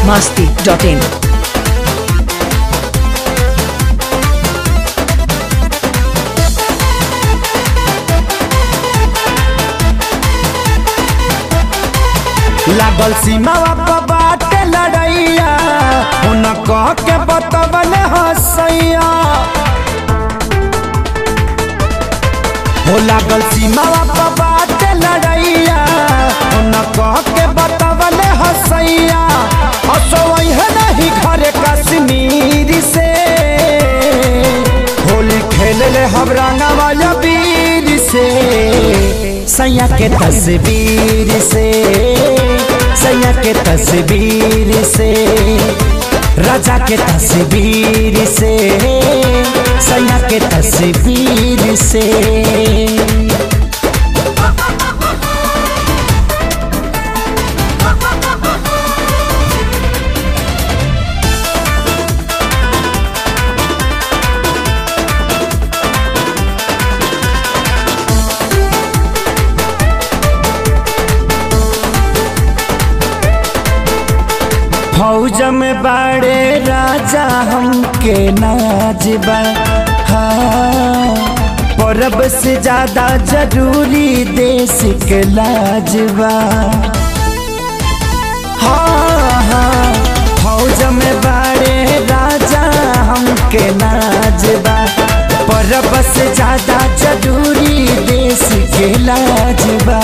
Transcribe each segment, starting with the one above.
biharmasti.in लागल सीमावा पर बाटे लड़ैया उन कह के बतवन हसैया हो लागल सीमावा पर बाटे लड़ैया उन कह के बतवन हसैया असोई है नहीं घरे कश्मीर से होली खेल ले हम रंगवा वीर से सैया के तस्वीर से सैया के तस्वीर से राजा के तस्वीर से सैया के तस्वीर से फौज में बाड़े राजा हमके नाजबा हाँ परब से ज्यादा जरूरी देश के लाजबा हाँ हाँ फौज में बाड़े राजा हमके नाजबा परब से ज्यादा जरूरी देश के लाजबा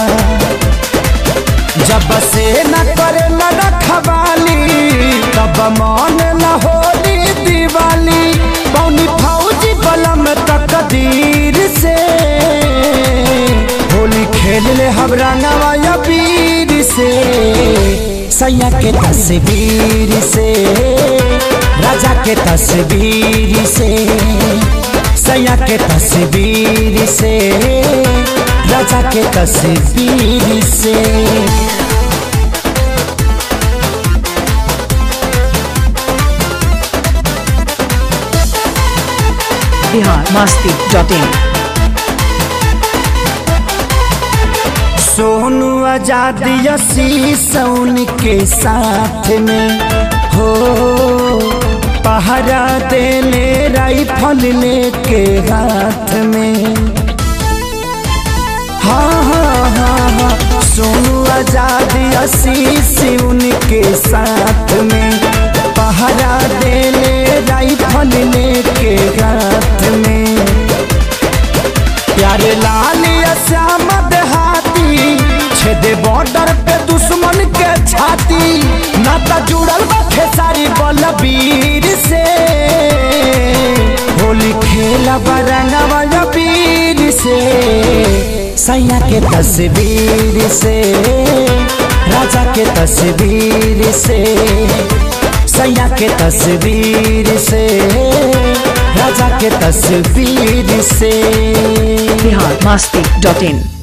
जब से न करे न रखवाली तब मन न होली दिवाली पौनी फौजी बलम तकदीर से होली खेल ले हम रंगवा वीर से सैया के तस्वीर से राजा के तस्वीर से सैया के तस्वीर से राजा के तस्वीर से biharmasti.in सोनू आजाद यसी सौन के साथ में हो पहरा देले राइफल लेके हाथ में हाँ हाँ हाँ हाँ सोनू आजाद आशीष उनके साथ में पहरा देले राइफल लेके हाथ में प्यारे लाल श्याम देहाती छेदे बॉर्डर पे दुश्मन के छाती नाता जुड़ल बा खेसारी बलबीर से होली खेला बरंगवा वीर से सैया के तस्वीर से राजा के तस्वीर से सैया के तस्वीर से राजा के तस्वीर से biharmasti.in